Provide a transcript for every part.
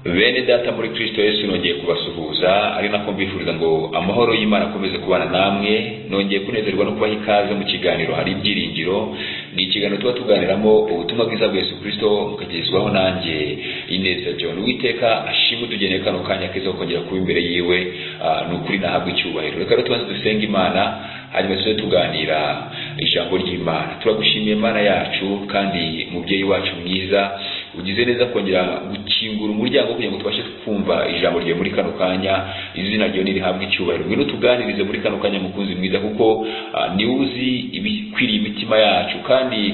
bene data muri kristo yesu nongeye kubasuhuza ari nako mbifuriza ngo amahoro y'imana akomeze kubana namwe nongeye kunezerwa no kubaha ikaze mu kiganiro hari ibyiringiro ni ikiganiro tuba tuganiramo ubutumwa bwiza bwa yesu kristo mukagezwaho nanjye ineza john witeka ashimwe utugeneye kano kanya keza ko kongera kuba imbere yiwe ni ukuri nahabwa icyubahiro reka rero tubanze dusenga imana hanyuma tuze tuganira ijambo ry'imana turagushimiye imana yacu kandi mubyeyi wacu mwiza ugize neza kongera gukingura umuryango kugira ngo tubashe kumva ijambo ryawe muri kano kanya izina ryawe nirihabwe icyubahiro ngwino tuganirize muri kano kanya mukunzi mwiza kuko niwe uzi ibikwiriye imitima yacu kandi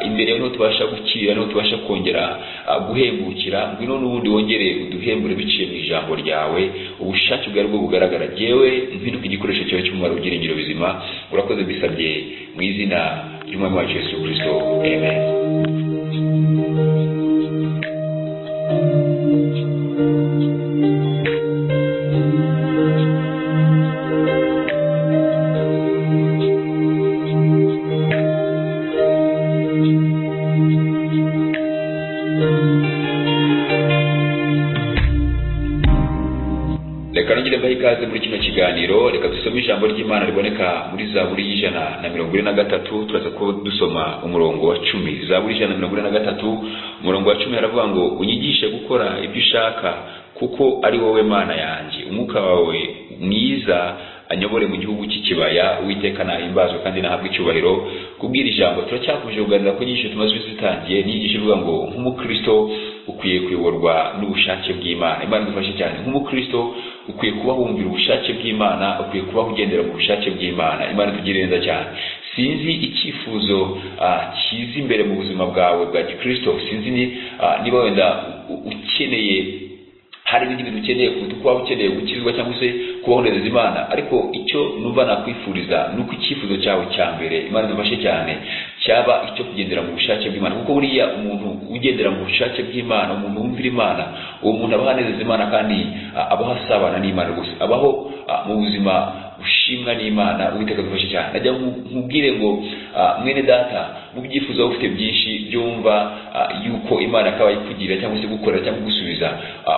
imbere yawe niho tubasha gukira niho tubasha kongera guhembukira ngwino n'ubundi wongere uduhembure biciye mu ijambo ryawe ubushake bwawe bwo bugaragara yewe mpinduka igikoresho cyawe cy'umumaro w'ibyiringiro bizima urakoze bisabye mu izina ry'umwami wacu yesu kirisito amen reka nongere mbahe ikaze muri kino kiganiro reka dusome ijambo ry'imana riboneka muri zaburi y'ijana na mirongo ine na gatatu turaza kuba dusoma umurongo wa cumi zaburi y'ijana na mirongo ine na gatatu umurongo wa cumi haravuga ngo unyigishe gukora ibyo ushaka kuko ari wowe mana yanjye umwuka wawe mwiza anyobore mu gihugu cy'ikibaya uwiteka nahimbazwe kandi nahabwe icyubahiro kubwira ijambo turacyakomeje kuganira ko nyinshi tumaze zitangiye n'inyigisho ivuga ngo nk'umukristo ukwiye kuyoborwa n'ubushake bw'imana imana idufashe cyane nk'umukristo ukwiye kuba wumvira ubushake bw'imana ukwiye kuba ugendera mu bushake bw'imana imana itugirire neza cyane sinzi icyifuzo cyiza imbere mu buzima bwawe bwa gikristo sinzi niba wenda ukeneye hari ibindi bintu ukeneye kuruta uko waba ukeneye gukizwa cyangwa se kubaho neza imana ariko icyo numva nakwifuriza ni uko icyifuzo cyawe cya mbere imana idufashe cyane cyaba icyo kugendera mu bushake bw'imana kuko buriya umuntu ugendera mu bushake bw'imana umuntu wumvira imana uwo muntu abaho anezeza imana kandi abaho asabana n'imana gusa abaho mu buzima ushimwa n'imana uwiteka dufashe cyane najya nkubwire ngo mwene data mu byifuzo waba ufite byinshi byumva yuko imana akaba ikugira cyangwa se gukorera cyangwa gusubiza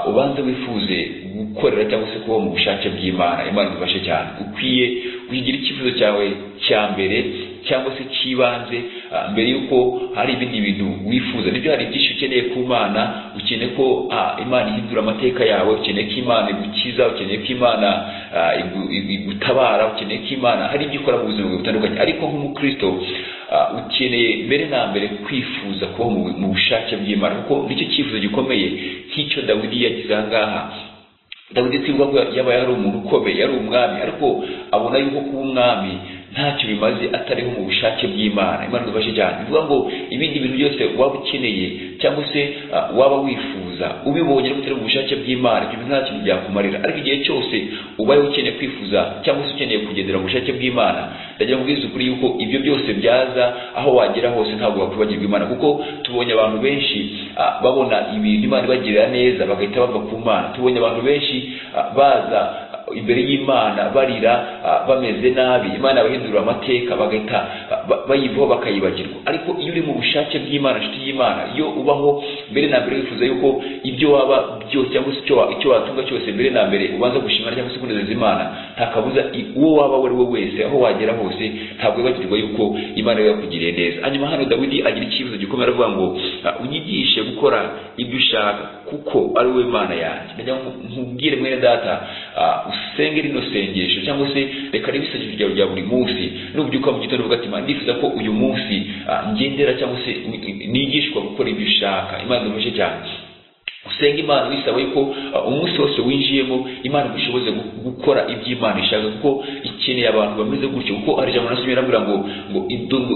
ubanza wifuze gukorera cyangwa se kuba mu bushake bw'imana imana idufashe cyane ukwiye kugira icyifuzo cyawe cya mbere cyangwa se cy'ibanze mbere y'uko hari ibindi bintu wifuza nibyo hari byinshi ukeneye ku mana ukeneye ko imana ihindura amateka yawe ukeneye ko imana igukiza ukeneye ko imana igutabara ukeneye ko imana hari ibyo ukora mu buzima bwawe butandukanye ariko nk'umukristo ukeneye mbere na mbere kwifuza kuba mu bushake bw'imana kuko nicyo cyifuzo gikomeye nk'icyo dawidi yagize aha ngaha dawidi twibwa ko yaba yari umuntu ukomeye yari umwami ariko abona yuko kuba umwami ntacyo bimaze atariho mu bushake bw'imana imana idufashe cyane bivuga ngo ibindi bintu byose waba ukeneye cyangwa se waba wifuza ubibonye ariko utari mu bushake bw'imana ibyo bintu nta kintu byakumarira ariko igihe cyose ubaye ukeneye kwifuza cyangwa se ukeneye kugendera mu bushake bw'imana ndagira ngo ubwize ukuri yuko ibyo byose byaza aho wagera hose ntabwo wakwibagirwa imana kuko tubonye abantu benshi babona ibintu imana ibagirira neza bagahita bava ku mana tubonye abantu benshi baza imbere y'imana barira bameze nabi imana bahindura amateka bagahita bayivaho bakayibagirwa ariko iyo uri mu bushake bw'imana inshuti y'imana iyo ubaho mbere na mbere wifuza yuko ibyo waba byose cyangwa se icyo watunga cyose mbere na mbere ubanza gushimana cyangwa se kunezeza imana nta kabuza uwo waba uwo ari we wese aho wagera hose ntabwo wibagirwa yuko imana yari yakugiriye neza hanyuma hano dawidi agira icyifuzo gikomeye aravuga ngo unyigishe gukora ibyo ushaka kuko ari wowe mana yanjye nkubwire mwene data usenge rino sengesho cyangwa se reka ribe isengesho ryawe rya buri munsi nubyuka mu gitondo uvuga ati ndifuza ko uyu munsi ngendera cyangwa se nigishwa gukora ibyo ushaka imana idufashe cyane usenga imana wisaba yuko umunsi wose winjiyemo imana igushoboze gukora ibyo imana ishaka kuko ikeneye abantu bameze gutyo kuko hari ijambo nasomye irambwira ngo ngo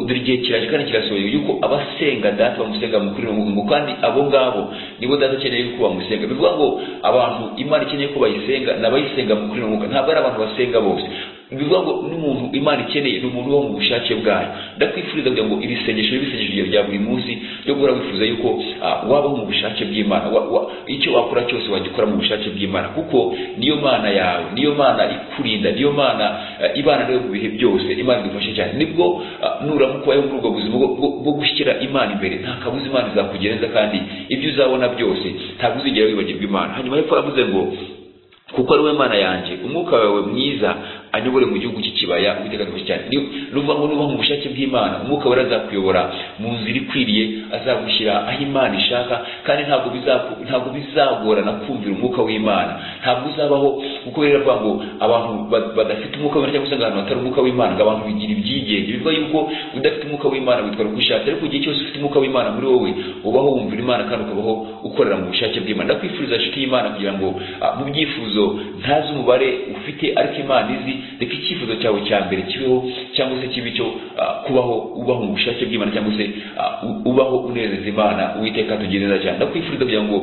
dore igihe kiraje kandi kirasohoye yuko abasenga data bamusenga mu kuri ngo kandi abo ngabo nibo data akeneye ko bamusenga bivuga ngo abantu imana ikeneye ko bayisenga ni abayisenga mu kuri ntabwo ari abantu basenga bose bivuga ngo n'umuntu imana ikeneye ni umuntu wo mu bushake bwayo ndakwifuriza kugira ngo ibisengesho bibe ibisengesho bya buri munsi byo guhora wifuza yuko ah, waba mu bushake bw'imana wa- wa- icyo wakora cyose wajya ukora mu bushake bw'imana kuko niyo mana yawe niyo mana ikurinda niyo mana eh, ibana nawe mu bihe byose imana idufashe cyane nibwo ah, nuramuka ubayeho muri ubwo buzima bwo- bwo- bwo gushyira imana imbere nta kabuza imana izakugenza kandi ibyo uzabona byose ntabwo uzigera wibagirwa imana hanyuma hepfo yavuze ngo kuko ari we mana yanjye umwuka wawe mwiza anyobore mu gihugu cy'ikibaya uwiteka arabasha cyane Ni- nuvuga ngo nubaha mu bushake bw'imana umwuka wera azakuyobora mu nzira ikwiriye azagushyira aho imana ishaka kandi ntabwo bizaku- ntabwo bizagorana kumvira umwuka w'imana ntabwo uzabaho kuko rero aravuga ngo abantu ba- badafite umwuka w'imana cyangwa se ngo ahantu hatari umwuka w'imana ngo abantu bigira ibyigenge bivuga yuko udafite umwuka w'imana witwara uko ushatse ariko igihe cyose ufite umwuka w'imana muri wowe ubaho wumvira imana kandi ukabaho ukorera mu bushake bw'imana ndakwifuriza inshuti y'imana kugira ngo ah, mu byifuzo ntazi umubare ufite ariko imana izi reka icyifuzo cyawe cya mbere kibeho cyangwa se kibe icyo ah, kubaho ubaho mu bushake bw'imana cyangwa se ah, u- ubaho unezeza imana uwiteka tugire neza cyane ndakwifuriza kugira ngo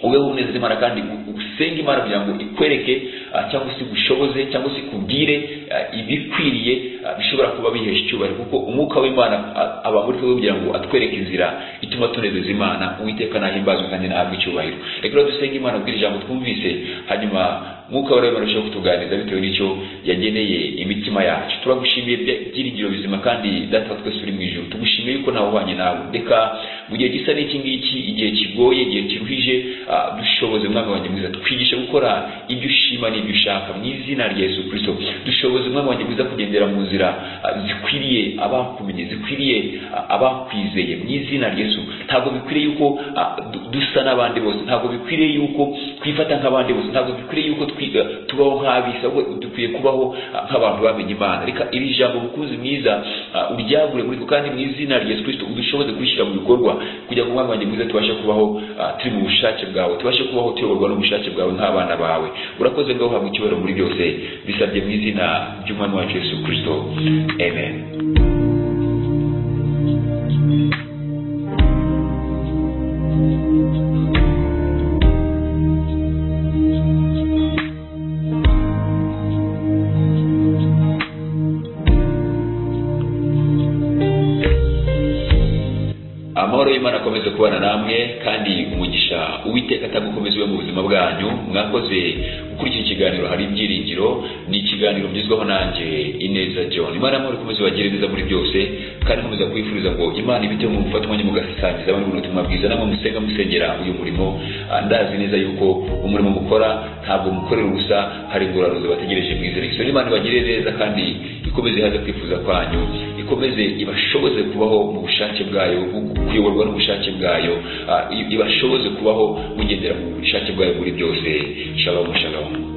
ubeho unezeza imana kandi u- usenge imana kugira ngo ikwereke ah, cyangwa se igushoboze cyangwa se ikubwire ah, ibikwiriye ah, bishobora kuba bihesha icyubahiro kuko umwuka w'imana ah, aba muri twe kugira ngo atwereke inzira ituma tunezeza imana uwiteka nahimbazwe kandi nahabwe icyubahiro reka rero dusenge imana kubwira ijambo twumvise hanyuma mwuka wera w'imana urushaho kutuganiriza bitewe n'icyo yageneye imitima yacu turagushimiye bya- byiringiro bizima kandi data wa twese uri mu ijuru tugushimiye yuko nawe uhwanye nawe reka mu gihe gisa n'iki ngiki igihe kigoye igihe kiruhije ah, dushoboze mwami wanjye mwiza twigishe gukora ibyo ushima n'ibyo ushaka mu izina rya yesu kirisito dushoboze mwami wanjye mwiza kugendera mu nzira ah, zikwiriye abakumenye zikwiriye ah, abakwizeye mu izina rya yesu ntabwo bikwiriye yuko ah, du- dusa n'abandi bose ntabwo bikwiriye yuko twifata nk'abandi bose ntabwo bikwiriye yuko twi- eh, tubaho nk'abisa ahubwo dukwiye kubaho ah, nk'abantu bamenye imana reka iri jambo mukunzi mwiza ah, uryagure muri twe kandi mu izina rya yesu kirisito udushoboze kurishyira mu bikorwa kugira ngo umwami wanjye mwiza tubashe kubaho ah, turi mu bushake bwawe tubashe kubaho tuyoborwa n'ubushake bwawe nk'abana bawe urakoze ngo uhabwe icyubahiro muri byose bisabye mu izina ry'umwami wacu yesu kirisito amen amahoro y'imana akomeze kubana namwe kandi umugisha uwiteka atagukomeza iwe mu buzima bwanyu mwakoze gukurikira ikiganiro hari ibyiringiro ni ikiganiro mugezwaho nanjye ineza john imana y'amahoro ikomeze ibagire neza muri byose kandi nkomeza kwifuriza ngo imana ibiteho mu gufata umwanya mugasangiza abandi buno butumwa bwiza namwe musenga musengera uyu murimo Ah, ndazi neza yuko umurimo mukora ntabwo mukorera ubusa hari ingorane bategereje mwizere so imana ibagire neza kandi ikomeze haza kwifuza kwanyu ikomeze ibashoboze kubaho mu bushake bwayo kuyoborwa n'ubushake bwayo ah, ibashoboze kubaho mugendera mu bushake bwayo muri byose shabamu shabamu